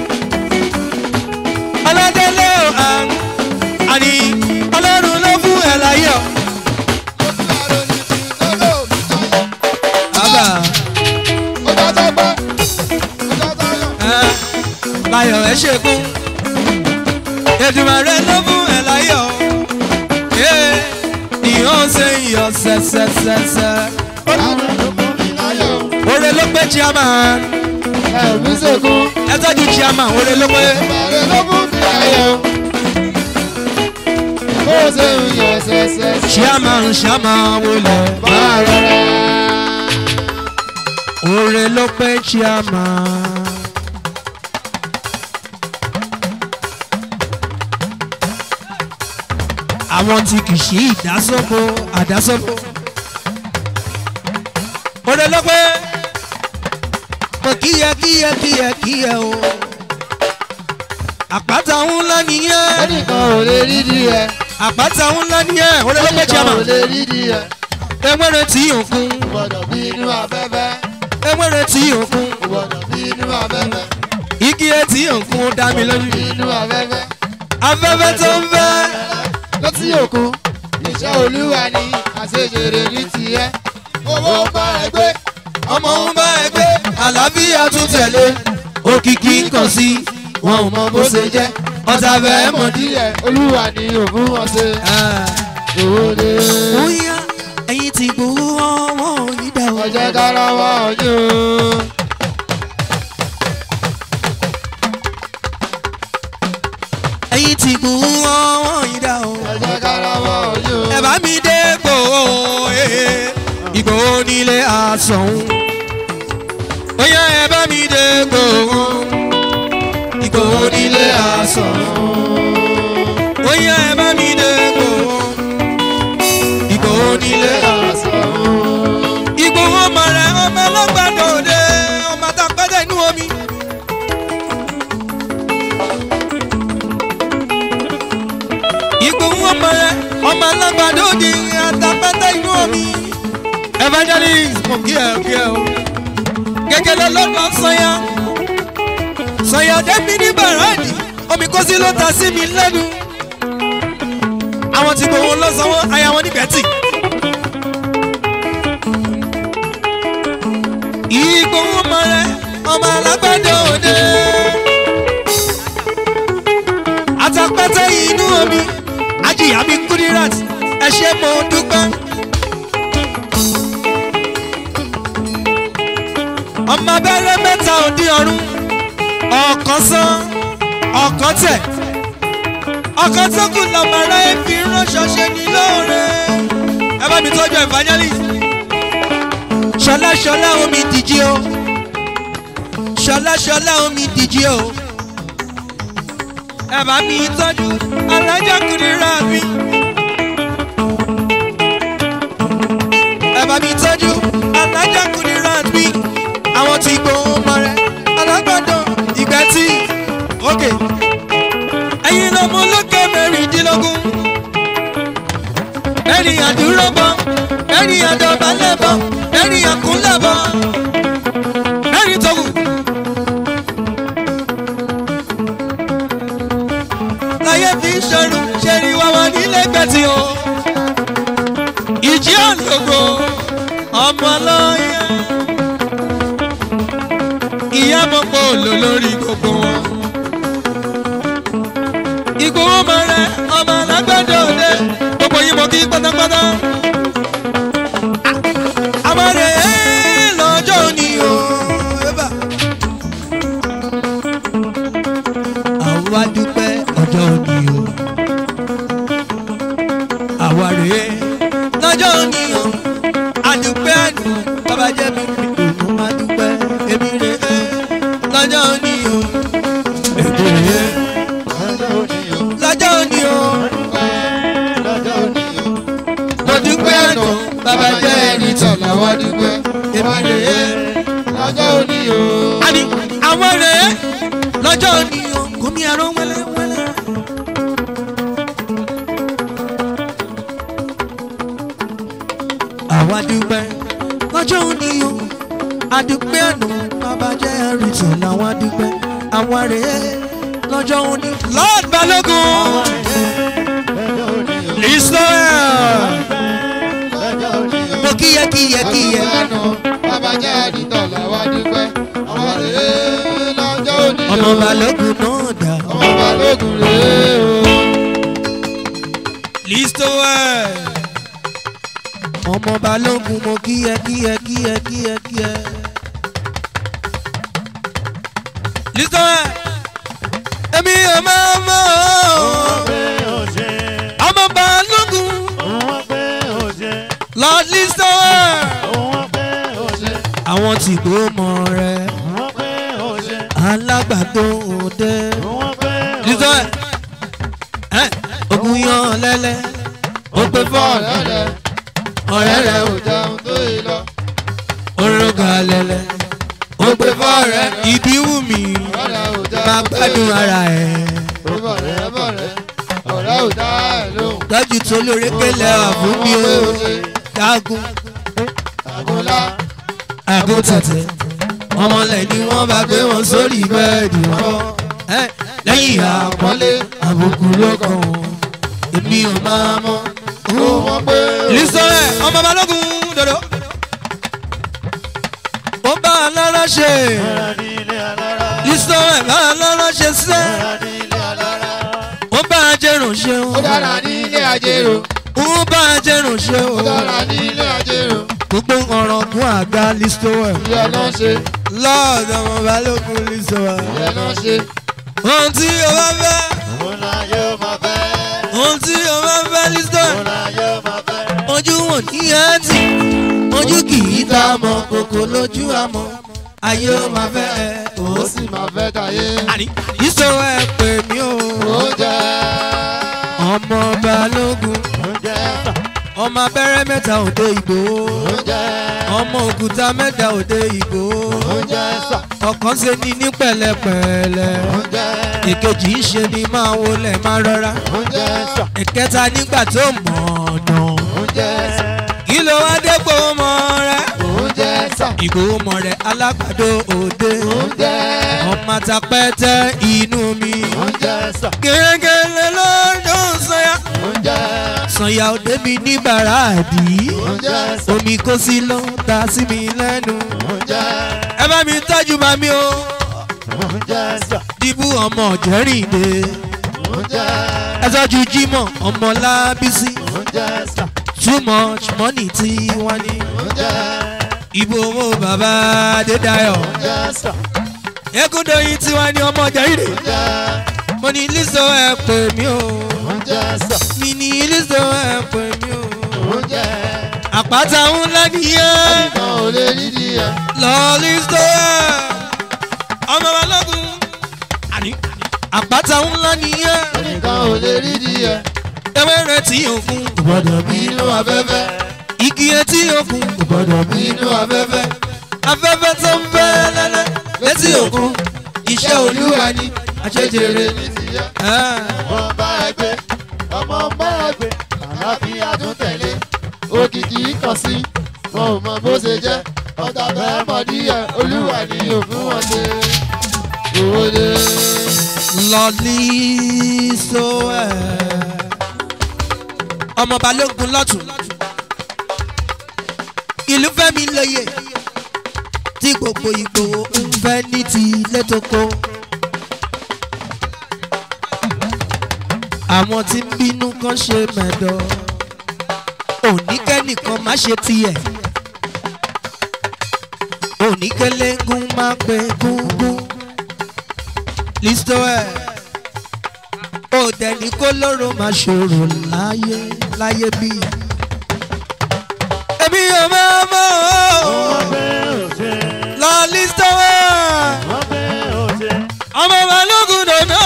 Ọládélé òye. Àní Ọlọ́run ló fún ẹ láyọ̀. Bàbá ẹ láyọ̀ ẹ ṣègùn. Èdùmàrè ló fún ẹ láyọ̀. Ẹ ní ó ṣe iyọ̀ ṣẹṣẹṣẹṣẹ. Ore ló pé chairman. Ẹ tọ́jú chairman ore ló pé. Chairman chairman wọlé. Ore ló pé chairman. Àwọn tí kì í ṣe ìdásọ́bò àdásọ́bò. Ore ló pé. Mo kíyẹ kíyẹ kíyẹ kíyẹ o. Àpáta ńlá nìyẹn. Ẹnìkan ò lè rí di ẹ. Àpáta ńlá nìyẹn. Ore ló pé Ẹnìkan ò chairman. lè rí di ẹ. Ewúrẹ́ tí òkun. Gbọ́dọ̀ bí inú afẹ́fẹ́. Ewúrẹ́ tí òkun. Gbọ́dọ̀ bí inú afẹ́fẹ́. Igi etí òkun ó dá mi lójú. Bí inú afẹ́fẹ́. Afẹ́fẹ́ tó ń fẹ́. Létí òkun. Iṣẹ́ olúwa ni àṣejèrè ní tiẹ̀. Owó bá ẹ gbé. Ọmọ ń bá ẹ gbé. Àlàáfíà tún tẹ̀lé. Òkìkí ń kàn sí. Wọn ò mọ bó ṣe jẹ́. Ọ̀tá bẹ́ẹ̀ mọ̀ dí. díẹ̀. Olúwa ni òfin wọn ṣe. Òde. Bóyá ẹyin ti gbowó ọwọ́ onídà o. Ọjọ́ dára wá ọjọ́. Ẹyin ti gbowó ọwọ́ onídà o. Ọjọ́ dára wá ọjọ́. Ẹ bá mi dé gbòó. Ìgbòho nílé àsọ̀hún. Bóyá ẹ bá mi dé gbòó. Ìgbòho nílé àsọ̀hún. Bóyá ẹ bá mi dé gbòó. Ìgbòho nílé àsọ̀hún. Ìgbòho ọmọ rẹ̀ ọmọ ọlọ́gbàdo òde ọmọ àtàpẹ́tẹ̀ inú omi. Ìgbòho ọmọ rẹ̀ ọmọ ọlọ́gbàdo òde àtàpẹ́tẹ̀ inú omi. Evangelist mo kí ẹ kí ẹ o. Gẹ́gẹ́ lọ́lọ́dọ̀ sọ́yà. Sọ́yà débi ní bàrádì. Omi kó sí ló ta sí mi lẹ́nu. Àwọn tí gbòho lọ sanwó aya wọn níbẹ̀ tì. Ìgbòho ọmọ rẹ̀ ọmọ alágbàdo òde. Àtàpẹ́tẹ́ inú omi. Ajíyá mi Kudirat. Ẹ ṣé mo dúpẹ́. ọmọ abẹ́rẹ́ mẹ́ta òdi ọ̀run ọ̀kan sán ọ̀kan tẹ̀ ọ̀kan tó kù lọ́mọ ara ẹ̀ fi ránṣọ ṣe ní lóore ẹ bá mi tọ́jú evangelist ṣọlá ṣọlá omi dìjì o ṣọlá ṣọlá omi dìjì o ẹ bá mi tọ́jú alájà kùdìrà mi. ẹ bá mi tọ́jú alájà kùdìrà mi. àwọn tí gbóhùn mọ rẹ alágbàdo ìgbà tí òkè ẹ̀yin lọ́mọ lókè mẹ́rìndínlógún ẹni àdúró bọ ẹni àdọ̀bálẹ̀ bọ ẹni àkúnlẹ̀ bọ ẹni tó wù. láyé fi ń ṣọrun ṣe rí wá wọn nílé gbẹ̀tì o. ìjì òǹdògbò ọmọ lọ́yẹ. ìyá mọ̀pọ̀ òlò lórí gbogbo wọn. ìgbòho mọ rẹ ọmọ alágbàdo òde gbogbo yín mọ kí pátápátá. àmọ́rè lọ́jọ́ òní o. Eba. àwa dúpẹ́ ọjọ́ òní o. àwa rèé lọ́jọ́ òní o. àdúpẹ́ àdùn bàbá jẹ́ mi mi òun àdúpẹ́ èmi rèé lọ́jọ́ òní o. èmi rèé lọ́jọ́ òní o. lọ́jọ́ òní o. lọ́jọ́ òní o. mo dúpẹ́ àdùn bàbá jẹ́ ẹni tó. tọ̀lá wá dúpẹ́. èmi rèé lọ́jọ́ òní o. àní àwọn rèé lọ́jọ́ òní o. kò mí àrùn wẹ́lẹ́wẹ́lẹ́. àwa dúpẹ́ lọ́jọ́ òní o. àdúpẹ́ àná bàbá jẹ́ ẹ̀rìtì làwọn dúpẹ́. àwa rèé lọ́jọ́ òní. lord balógun lọ́jọ́ òní o. israel lọ́jọ́ òní o. mo kíyẹ kíyẹ kíyẹ. àná bàbá jẹ́ ẹni tọ̀lá wá dúpẹ́. ọmọ rèé lọ́jọ́ òní o. ọmọ balógun náà dà. ọmọ balógun rèé o. Listoel. ọmọ balógun mo kíyẹ kíyẹ kíyẹ kíyẹ kíyẹ. Listoel. èmi ò máa mọ̀ ọ́. ọmọ balógun lord Listoel. àwọn tí kò mọ rẹ alágbàdo òde. Listoel. ẹ ogun yan lẹ́lẹ́ ó pé fọ́ọ̀lù ọ̀rẹ́ rẹ̀ ọ̀rẹ́ rẹ̀ ò jẹun tó yìí lọ. orúkọ lẹ́lẹ́ ó pé fọ́ọ̀rẹ́ ìbí wù mí ọ̀rẹ́ ò jẹun máa gbádùn ara ẹ̀ bọ̀rẹ́ bọ̀rẹ́ ọ̀rẹ́ ò dá ẹ̀ lóhùn. tọ́jú tó lóore kélé ọ̀fun mi ó dágún àgùnlá àgún tẹ̀tẹ̀ ọmọlẹ̀ ni wọ́n bá gbé wọn sórí bẹ́ẹ̀dì wọn ẹ́, lẹ́yìn àpọ́nlé àbùkù ló kàn wọ́n èmi ò máa mọ̀ ó wọ́n pé lísọ̀rẹ́ ọmọ balógun dodo ó bá a lára ṣe lísọ̀rẹ́ bá a lára ṣe sẹ́ ó bá a jẹrùn ṣe ó dára ní ilé ajérò ó bá a jẹrùn ṣe ó dára ní ilé ajérò gbogbo ọ̀rọ̀ kún àga lísọ̀rẹ́ ìyá náà ṣe lọ́ọ̀dọ̀ ọmọ balógun lísọ̀rẹ́ ìyá náà ṣe. ohun tí o bá fẹ́ ohun tí o bá fẹ́ lísọ̀rẹ́ ojú wọn ní ẹtì ojú kì í ta mọ kòkó lójú àmọ́ ayé ó máa fẹ́ ẹ ó ó sì máa fẹ́ tayé. àní ìṣòro ẹ pè mí o ó jẹ́ ọmọ balógun ọmọ abẹ́rẹ́ mẹ́ta òde ìgbò ó jẹ́ ọmọ òkúta mẹ́ta òde ìgbò ó jẹ́ sà ọ̀kan ṣe ni ní pẹ̀lẹ́pẹ̀lẹ́ ó jẹ́ èkejì ń ṣe ni máa wọlé máa rọra ó jẹ́ sà ìkẹta nígbà tó mọ̀ ọ̀nà ó jẹ́ sà kí ló wá dé pé ó mọ rẹ ó jẹ́ sà ìgbòho mọ̀ rẹ alágbàdo òde ó jẹ́ ọmọ àtàpẹ́tẹ́ inú mi ó jẹ́ sà gẹ́gẹ́lẹ́ lọ́dún sọ́yà ó jẹ́ sọ̀yà òde mi ní bàràdì ó jẹ́ sà omi kó sí ló ń ta sí mi lẹ́nu ó jẹ́ ẹ bá mi tọ́jú màmí o ó jẹ́ sà dìbò ọmọ jẹ́rìndé ó jẹ́ ẹ tọ́jú jímọ̀ ọmọ lábísí ó jẹ́ sà too much money tí wọ́n ní ó jẹ́ ìbò owó bàbá adédayọ̀ ó jẹ́ sà ekúndóyin tí wọ́n ní ọmọ jẹ́rìndé ó jẹ́ mo ní lísọ ẹ pè mí o ó jẹ́ sà mi ní lísọ ẹ pè mí o ó jẹ́ apá àpáta ńlá nìyẹn ẹnìkan ò lè nídìí ẹ̀. lọ́ọ̀lì sọ́ọ̀ ọmọ balógun àní àpáta ńlá nìyẹn ẹnìkan ò lè nídìí ẹ̀. ewé rẹ̀ tí òkun kò gbọ́dọ̀ bí inú afẹ́fẹ́ igi etí òkun kò gbọ́dọ̀ bí inú afẹ́fẹ́ afẹ́fẹ́ tó ń fẹ́ lẹ́lẹ́ létí òkun iṣẹ́ olúwa ni àṣejèrè ní tìyẹ́. Ah. ọmọ bá ẹ gbé ọmọ bá ẹ gbé àlàáfíà tún tẹ̀lé òkìkí kàn sí wọn ò mọ bó ṣe jẹ́ ọ̀tá fẹ́ mọ̀ díẹ̀ olúwa ni yóò fún wọn ṣe owó dé. lọ́ọ̀lì sọ́ọ̀ ọmọ balógun lọ́tún ìlú fẹ́mi lóye tí gbogbo ìgbòho ń fẹ́ ní ti ilé tó kó. àwọn tí ń bínú kan ṣe mẹ́dọ̀ oníkẹ́nìkan má ṣe tiẹ̀ oníkẹ́lẹ́gùn má pé gúngún listo ẹ̀ ó dẹni kó lóró má ṣòro láyé láyé bí. èmi ò máa mọ̀ ọ́ lọ listo ẹ̀ ọmọ balógun dòdò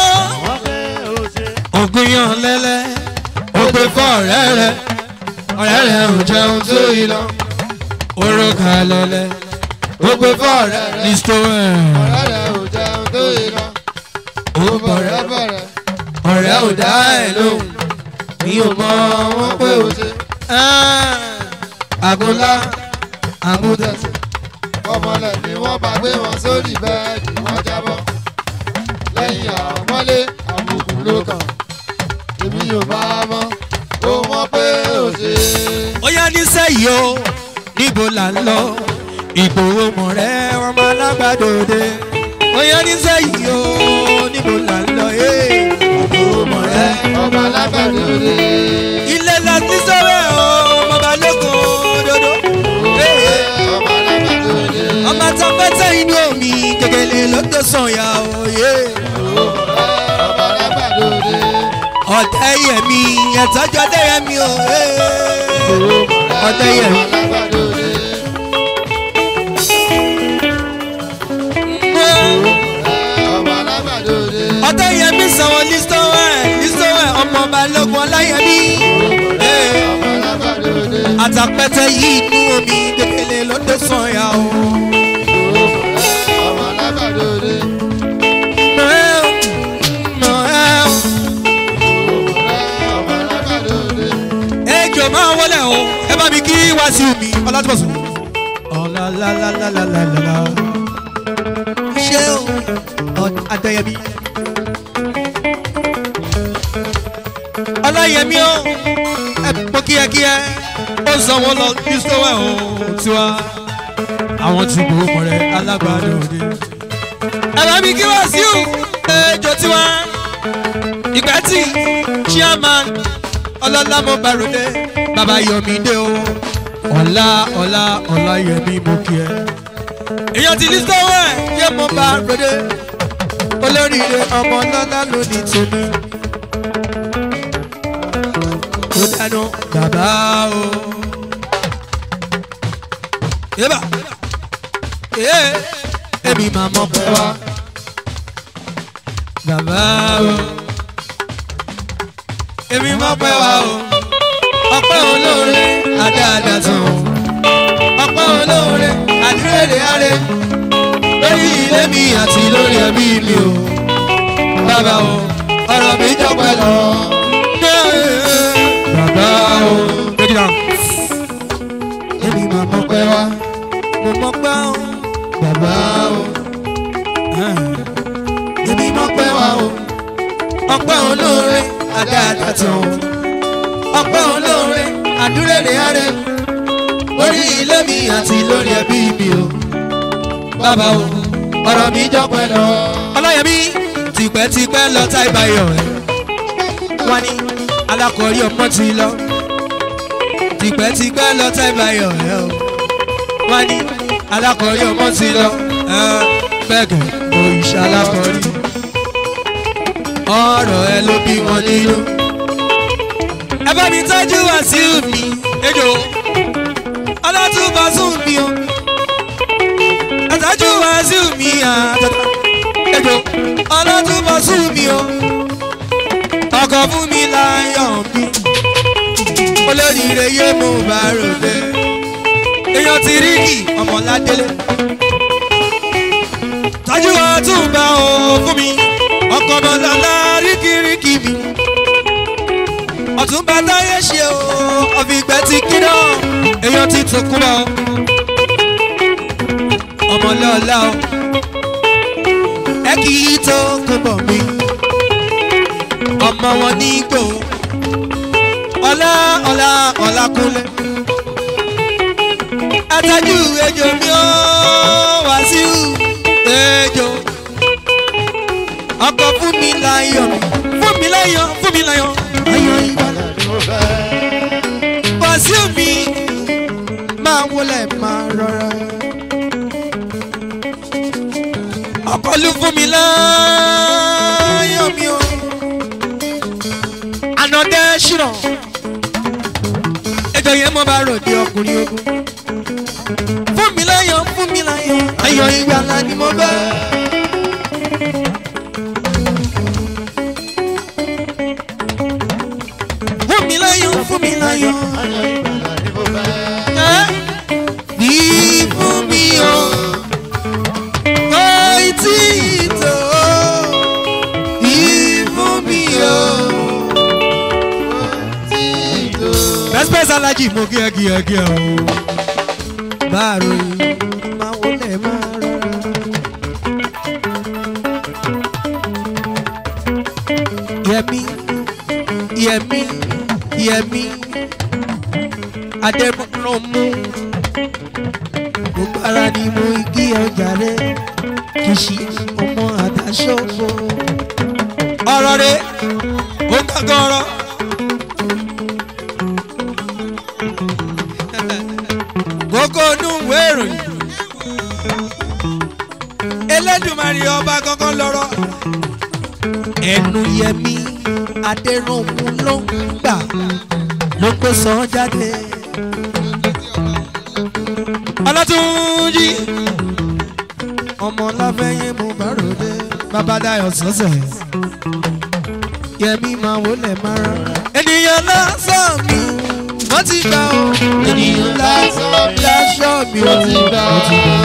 ògbìyàn lẹ́lẹ́ ògbè fún ọ̀rẹ́ rẹ̀ ọ̀rẹ́ rẹ̀ ò jẹun tó yìí lọ òrùka lẹ́lẹ́ ògbè fún ọ̀rẹ́ rẹ̀ listo ẹ̀ ọ̀rẹ́ rẹ̀ ò jẹun tó yẹ lọ ó ó bọ̀rẹ́ bọ̀rẹ́ bọ̀rẹ́ ọ̀rẹ́ ò dá ẹ̀ lóhùn mi ò mọ wọn pé o ṣe. àgùnlá àgùntẹ̀ àmútẹ̀sẹ̀ ọmọlẹ̀ ni wọ́n bá gbé wọn sórí bẹ́ẹ̀dì wọ́n jábọ́ lẹ́yìn àmọ́lé àbùkù ló kàn èmi ò bá mọ́ ó wọ́n pé ó ṣe ó yá nísẹ́yìí o níbo là ń lọ ìgbòho mọ̀ rẹ́ ọmọ alágbàdòde ó yá nísẹ́yìí o níbo là ń lọ ìgbòho mọ̀ rẹ́ ọmọ alágbàdo rè ilé láti sọ́rọ̀ ọmọ balógun dodo ọmọ alágbàdo rè ọmọ tọpẹ́tẹ́ inú omi gègèlè ló tó sànyà òye ọmọ alágbàdo rè ọ̀tẹ̀ yẹmi ẹ̀tọ́jọ́ dé yẹmi òye ọ̀tẹ̀ ọmọ yẹmi. alágbàdo rè ọmọ alágbàdo rè ọ̀tẹ̀ yẹmi sanwó listowẹ̀ listowẹ̀ ọmọ balógun ọláyẹmí. ọmọ alágbàdo rè àtàpẹ́tẹ́ yìí inú omi gègèlè ló tó sànyà o. ọmọ alágbàdo rè Noel, Noel. ọmọ alágbàdo rè. ejò máa wọlé o ẹ bá mi kí wàásù mi ọlátúbọ̀sùn. ọ̀làlàlàlàlàlà ṣé o Ọ- adéyẹmí. ọláyẹmí o ẹ pọ kíákíá ó sanwó lọ ní sọ́wọ́ o tiwa àwọn tí kò mọ̀ rẹ̀ alágbàdo òde. ẹ bá mi kí wàásù ejò tiwa ìgbẹ́tì chairman ọlọ́lámọ barode bàbá yọmídé o ọ̀la ọ̀la ọ̀la yẹmí mo kí ẹ. èèyàn ti ní sọ́wọ́ ẹ̀ yé mo barode olóríire ọmọ ọlọ́lá ló ní tèmi. ó dáná bàbá o. yébà ee èmi máa mọ̀ pé wá bàbá o èmi mọ̀ pé wá o ọpẹ́ olóore àdáadá tán o ọpẹ́ olóore àdúrẹ́rẹ́ àrẹ lórí ilé mi àti lórí ẹbí mi o bàbá o ọ̀rọ̀ mi jọpẹ́ lọ. bàbá o take it down. èmi máa mọ̀ pé wá mo mọ̀ pé o bàbá o èmi mọ̀ pé wá o ọpẹ́ olóore àdáadáa tán o ọpẹ́ olóore àdúrẹ́rẹ́ àrẹ lórí ilé mi àti lórí ẹbí mi o bàbá o ọ̀rọ̀ mi jọpẹ́ lọ. ọlọ́yẹ̀mí tipẹ́tipẹ́ lọ tá ìbáyọ̀ ẹ̀ wọ́n ní alákọ̀ọ́rí ọmọ ti lọ tipẹ́tipẹ́ lọ tá ìbáyọ̀ ẹ̀ o wọ́n ní alákọ̀ọ́rí ọmọ ti lọ ẹ̀ bẹ́ẹ̀gẹ̀ òrìṣà alákọ̀ọ́rí ọ̀rọ̀ ẹ ló bí wọn nínú. ẹ bá mi tọ́jú wàsíù mi ejò o ọkọ̀ fún mi láyọ̀ mi olóríire yé mo bá ròde èèyàn ti rí kì ọmọládélé tájú ọtún bá o fún mi ọkọ̀ ọmọlọ́lá ríkìríkì mi ọ̀tún bá táyé ṣe o ọ̀fìgbẹ́ ti kíná èèyàn ti tún kú lọ ọmọlọ́lá o ẹ kì í tó kó bọ̀ mí ọmọ wọn ní gbò ọlá ọlá ọlá kúnlẹ̀ àtàjù ejò mi ó wàásù ejò ọkọ̀ fún mi láyọ̀ fún mi láyọ̀ fún mi láyọ̀ ayọ̀ ìbàdàn ni mo fẹ́. wàásù mi máa wọlé máa rọra ọkọlù fún mi láyọ̀ mi o ànàdẹ ṣìrọ̀ ẹjọ yẹn mo bá ròde ọkùnrin ogun fún mi láyọ̀ fún mi láyọ̀ ayọ̀ ìgbàlá ni mo bẹ́. fún mi láyọ̀ fún mi láyọ̀ ayọ̀ ìgbàlà ni mo fẹ́. ẹ́ bí fún mi o kò tí ì tó bí fún mi o. Títò. Respect Alhaji mo kí ẹ kí ẹ kí ẹ o. Báàrò yìí máa wọlé máa rọra. Yẹmi Yẹmi Yẹmi Adébúrúmú gbogbo ara ni mo kí ọjà rẹ kìsì ọmọ àdáṣọ́gbó. Ọ̀rọ̀ rẹ̀ ó gbàgbọ́ ọ̀rọ̀. kókó inú ìwé ìròyìn elédùnmarè ọba kankan lọ́rọ̀ ẹnu yẹmi adẹrùnmú ló ń gbà ló kó sọ jáde ọlọ́túnjì ọmọ láfẹ́yìn mú bàròdé babadayo sọ́sẹ̀ yẹmi máa wọlé máa rán ènìyàn lásán mi wọ́n ti gbà ó ènìyàn lásán mi aṣọ mi ó ti gbà ó.